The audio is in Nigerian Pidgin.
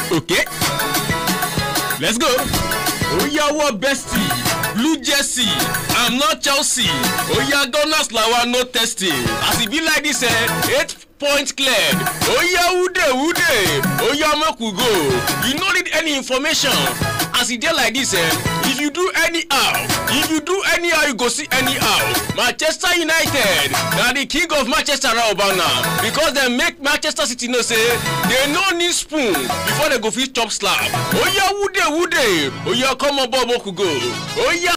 okay let's go oyawo bestie blue jersey i'm not chelsea oya gunners lawa no testing as e be like this eh eight point cleared oya wude wude oya make we go you no need any information as e dey like this eh if you do anyhow if you do anyhow you go see anyhow manchester united na the king of manchester right about now because dem make manchester city know say dem no need spoon before dem go fit chop slap oya wude wude oya come on board make we go oya